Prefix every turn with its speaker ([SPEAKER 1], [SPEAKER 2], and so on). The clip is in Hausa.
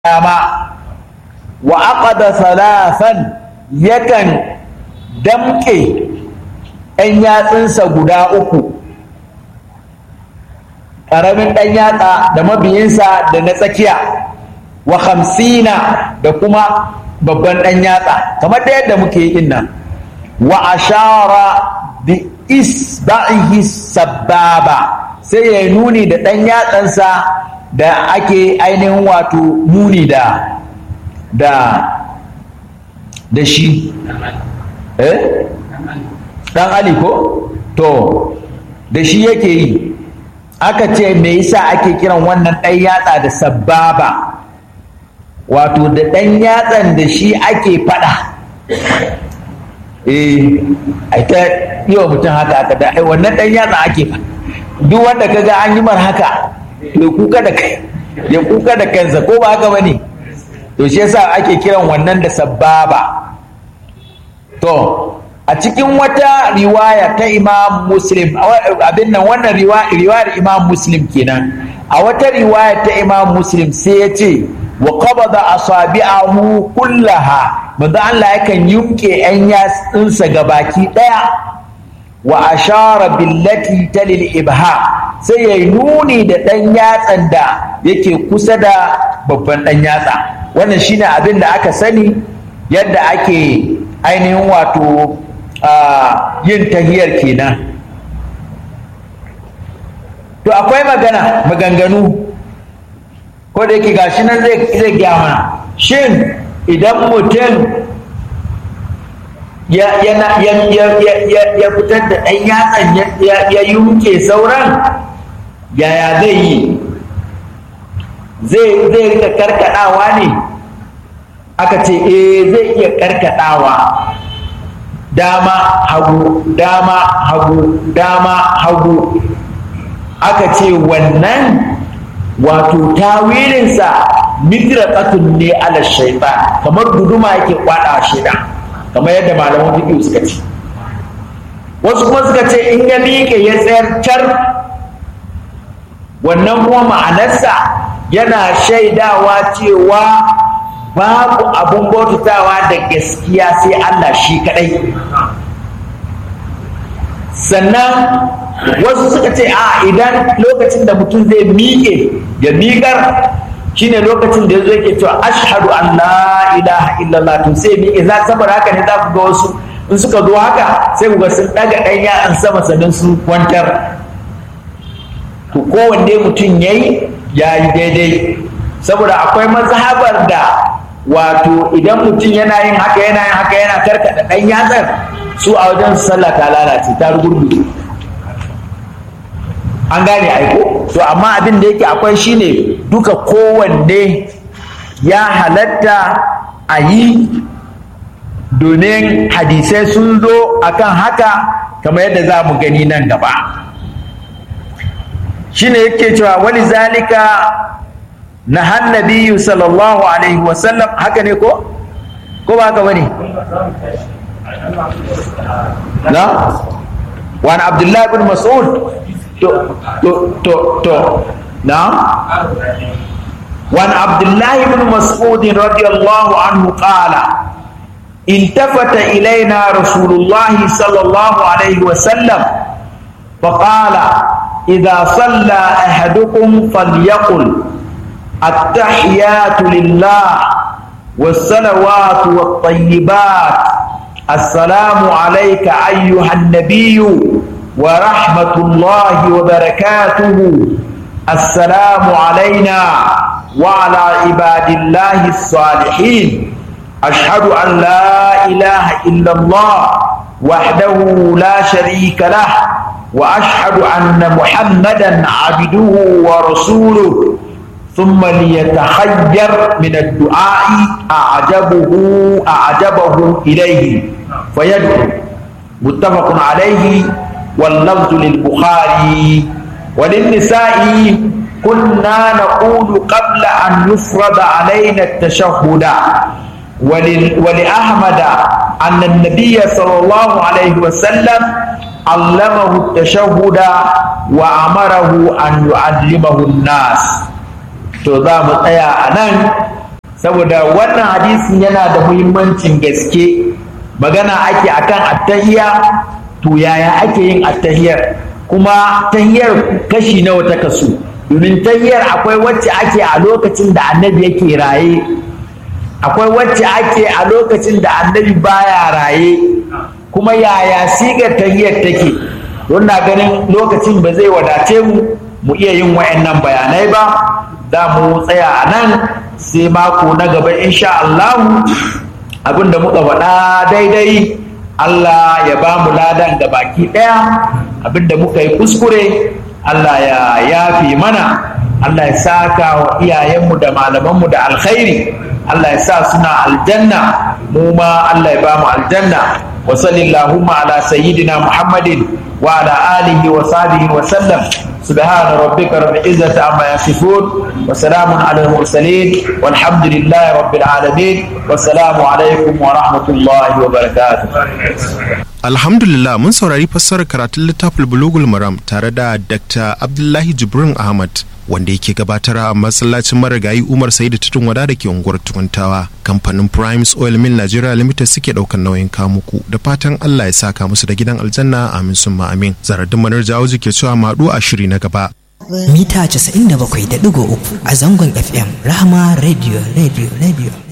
[SPEAKER 1] dama wa aqada salasan yakan damƙe ɗan yatsunsa guda uku ƙaramin ɗan yatsa da mabiyinsa da na tsakiya wa hamsina da kuma babban ɗan yatsa kamar da yadda muke yi nan wa ashara bi isba'ihi sababa sai ya nuni da ɗan yatsansa da ake ainihin wato nuni da da da shi eh dan ali ko to da shi yake yi aka ce me yasa ake kiran wannan ɗan yatsa da sababa wato da ɗan yatsan da shi ake faɗa eh ai ta yi wa mutum haka aka da ai wannan ɗan yatsa ake faɗa duk wanda kaga an yi mar haka ya kuka da kai ya kuka da kansa ko ba haka bane to shi yasa ake kiran wannan da sababa to a cikin wata riwaya ta imam muslim abin nan wannan riwayar imam muslim kenan a wata riwaya ta imam muslim sai ya ce wa qabada asabi'ahu kullaha manzo Allah yakan yumke yan yatsunsa gabaki daya wa ashara billati talil ibha sai ya nuni da ɗan yatsan da yake kusa da babban ɗan yatsa wannan shine abin da aka sani yadda ake ainihin wato yin tahiyar kenan to akwai magana maganganu ko da yake gashi nan zai gya mana shin idan mutum ya fitar da ɗan yatsan ya yunke sauran yaya zai yi zai zai rika karkadawa ne aka ce eh zai iya karkadawa dama hagu dama hagu dama hagu aka ce wannan wato tawilinsa midraqatun ne ala shaitan kamar guduma yake kwada shaitan kamar yadda malaman fiqh suka ce wasu kuma suka ce in ya miƙe ya tsayar car wannan kuma ma'anarsa yana shaidawa cewa babu abun bautatawa da gaskiya sai Allah shi kadai sannan wasu suka ce a idan lokacin da mutum zai miƙe ya miƙar shine lokacin da ya zo yake cewa ashhadu an la ilaha illallah to sai miƙe za saboda haka ne za ku ga wasu in suka zo haka sai ku ga sun ɗaga ɗan ya'an sama sannan su kwantar to kowanne mutum ya yi ya yi daidai saboda akwai mazhabar da wato idan mutum yana yin haka yana yin haka yana karkada ɗan yatsar su a wajen sallah ta lalace ta rugurguje an gane aiko to amma abin da yake akwai shine duka kowanne ya halatta a yi domin hadisai sun zo akan haka kamar yadda za mu gani nan gaba shine yake cewa wani zalika na hannabiyu sallallahu alaihi wasallam haka ne ko? ko ba haka bane? na? wani abdullahi bin mas'ud to to to to na? wani abdullahi bin mas'ud radiyallahu anhu qala التفت إلينا رسول الله صلى الله عليه وسلم فقال إذا صلى أحدكم فليقل التحيات لله والصلوات والطيبات السلام عليك أيها النبي ورحمة الله وبركاته السلام علينا وعلى عباد الله الصالحين أشهد أن لا إله إلا الله وحده لا شريك له واشهد ان محمدا عبده ورسوله ثم ليتخير من الدعاء اعجبه اعجبه اليه فيدعو متفق عليه واللفظ للبخاري وللنساء كنا نقول قبل ان يفرض علينا التشهد ولأحمد أن النبي صلى الله عليه وسلم علمه التشهد وأمره أن يعلمه الناس to za mu tsaya a nan saboda wannan hadisin yana da muhimmancin gaske magana ake akan attahiya to yaya ake yin attahiyar kuma tahiyar kashi nawa ta kasu domin tahiyar akwai wacce ake a lokacin da annabi yake raye akwai wacce ake a lokacin da annabi baya raye kuma yaya sigar tahiyar take don na ganin lokacin ba zai wadace mu mu iya yin wayannan bayanai ba za mu tsaya a nan sai mako na gaba insha Allah abinda muka faɗa daidai Allah ya ba mu ladan ga baki ɗaya abinda muka yi kuskure Allah ya yafi mana Allah ya saka wa iyayenmu da malamanmu da alkhairi Allah ya sa suna aljanna mu ma Allah ya ba mu aljanna wa sallallahu ala sayyidina Muhammadin wa ala alihi wa sahbihi wa sallam سبحان ربك رب العزة عما يصفون وسلام على المرسلين والحمد لله رب العالمين والسلام عليكم ورحمة الله وبركاته
[SPEAKER 2] Alhamdulillah mun saurari fassarar karatun littafin Bulugul Maram tare da Dr. Abdullahi Jibrin Ahmad wanda yake gabatar a masallacin marigayi Umar Saidu Tutun Wada da ke unguwar Tukuntawa. Kamfanin Primes Oil Mill Nigeria Limited suke daukan nauyin kamuku da fatan Allah ya saka musu da gidan aljanna amin summa amin. Zaradin Manar Jawoji ke cewa maɗu a shiri na gaba.
[SPEAKER 3] Mita 97.3 a zangon FM Rahama Radio Radio Radio.